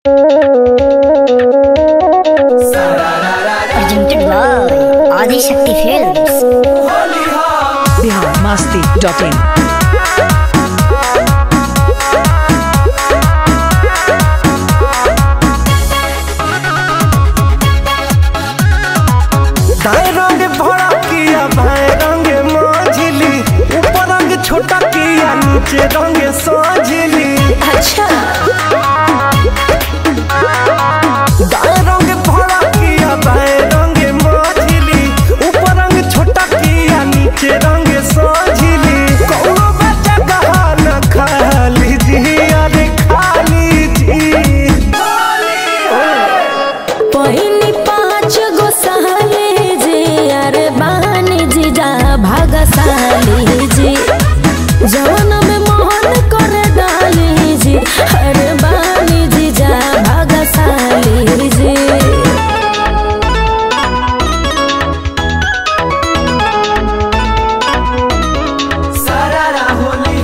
Presented by Adi Shakti Films. Bihar Masti dot in दाएं रंग भरा किया बाएं रंग माझिली ऊपर रंग छोटा किया नीचे रंग साझिली अच्छा दाएं रंग भरा किया बाएं रंग माझिली ऊपर रंग छोटा किया नीचे रंग साझिली कौनो बच्चा कहा न खाली जी अरे खाली जी पहिनी पाँच गो सहले जे अरे बानी जी जा भागशाली जी जवन में मोहन कर डाली जी अरे बानी जी जा भागशाली जी सारा होली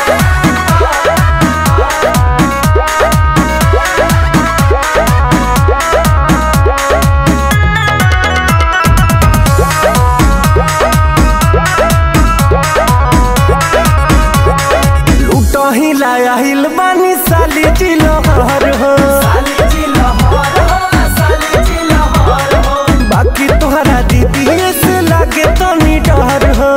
लूटो ही लाया हिल बानी साली जिलो हर हो बाकी तोहरा दीदी से लागे तो नी डर हो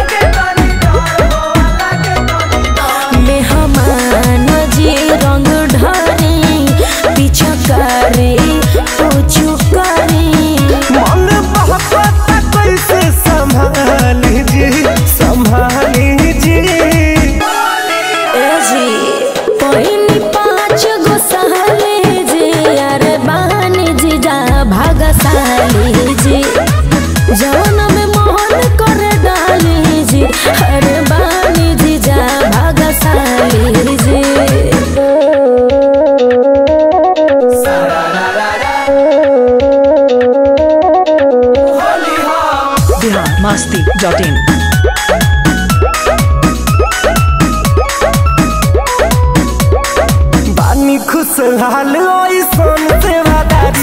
मेहमान जी रंग ढारी पीछा करे पूछू करी मन बहकता कैसे संभाली जी संभाली जी ए जी पहिनी पाँच गो सहले जी अरे बानी जी जा भागशाली जी जवन में मोहन कर डाली जी अरे बानी जी जा भागशाली जी बिहार मस्ती डॉट इन बानी खुशहाल ऐसन सेवादारी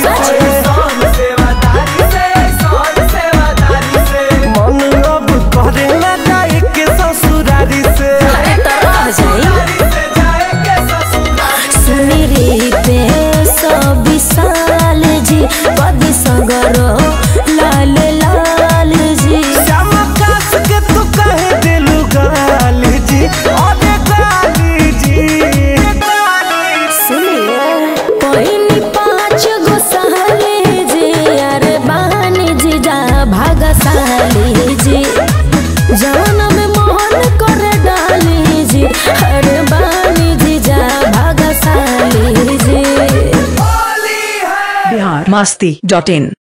से मन अब करे ना जाए के ससुरारी से अरे तरह जाई सुनी रीते सब विशाल जी कदी सगरो लाल लाल जी चमकास के तू कहे दिलु गाली जी अरे गाली जी सुनिए पहिनी पाँच गो सहले जी अरे बानी जी जा भागशाली जी जवन में मोहन कर डाली जी अरे बानी जी जा भागशाली जी बिहार मस्ती डॉट इन